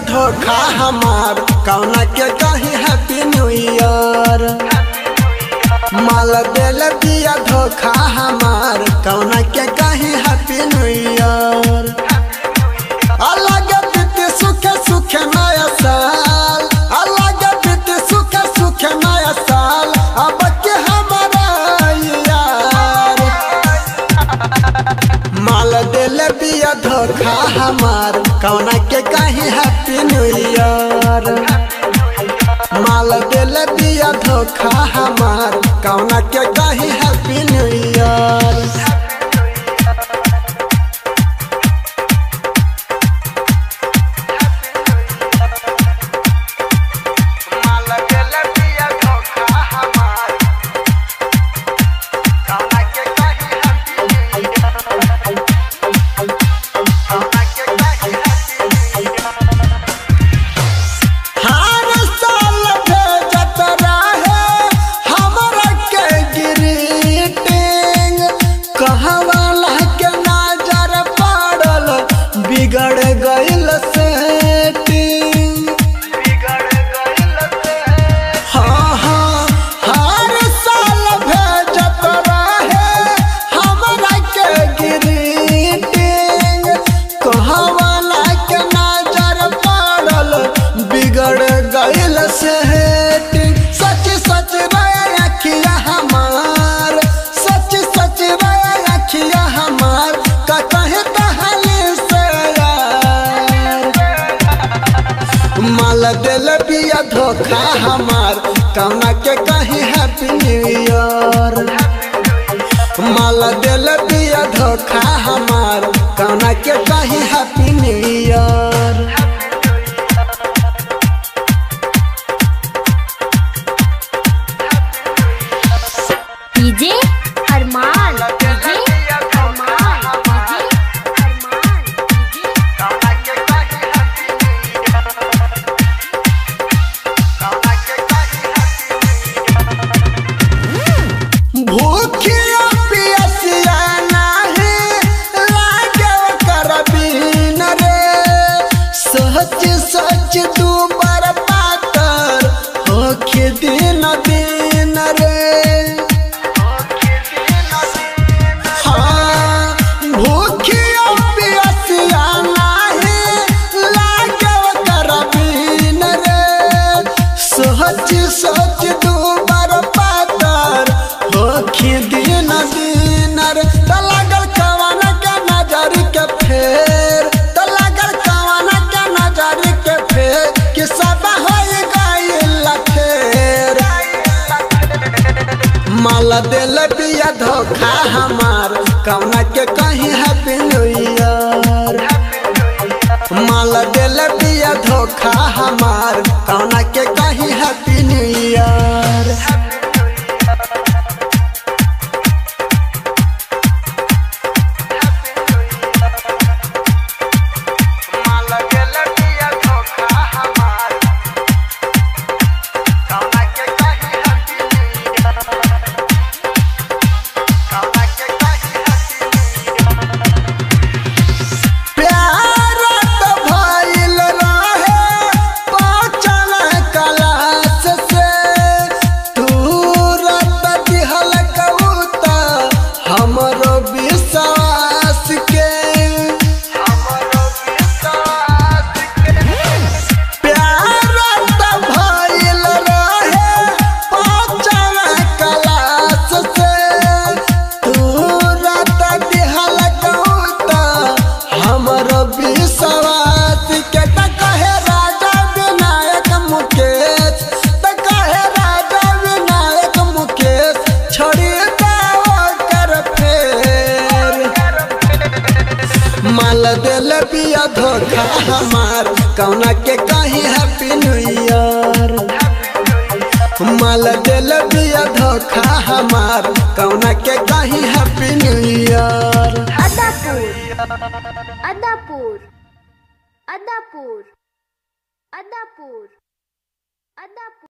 धोखा हमार कौना के कही हैप्पी न्यू ईयर माल दिल बिया धोखा हमार कौना के कही हैप्पी न्यू ईयर अलग बीती सुखे सुखे नया साल अलग बीती सुखे सुखे नया साल अब के हमारा यार माल दिल बिया धोखा हमार कौना के कहीं हैप्पी न्यू ईयर माल दिल बिया धोखा हमार कौना के कहीं हैप्पी न्यू ईयर हर साल भेजत रहे हमरा के ग्रीटिंग कहवाला के नजर पड़ल बिगड़ गइल सेटिंग हाँ हाँ हर साल भेजत रहे हमरा के ग्रीटिंग कहवाला के नजर पड़ल बिगड़ गइल सेटिंग सच सच रे अखिया हमार सच सच रे अखिया हमार कहे कहानी से यार माल दिल बिया धोखा हमार कौना के कहीं हैप्पी न्यू ईयर माल दिल बिया धोखा हमार कौना के कहीं happy new year DJ Arman DJ Arman DJ Arman DJ भूखिया पियसिया नाही लागे कर बीन रे सच सच तू बर पातर होखे दिन दिन रे हाँ भूखिया पियसिया नाही लागे कर बीन रे सच सच तू बर पातर होखी दिन दिन रे त लागल कवन के नजर के फेर त लागल कवन के नजर के फेर कि सब होई गइल फेर माल दिल बिया धोखा हमार कौना के कहीं हैप्पी न्यू ईयर माल दिल बिया धोखा हमार कौना के कहीं हैप्पी न्यू ईयर प्यार त भइल रहे पाचन कलास से तुरंत दिहल कबूता हमरो विश्वास के प्यार त भइल रहे पाचन कलास से तुरंत दिहल कबूता हमरो विश्वास के त कहे राजा विनायक मुकेश त कहे राजा विनायक मुकेश छोड़ी दावा कर फेर माल दिल बिया धोखा हमार कौना के कहीं हैप्पी न्यू ईयर माल दिल बिया धोखा हमार कौना के कहीं happy new year Adapur Adapur Adapur Adapur Adapur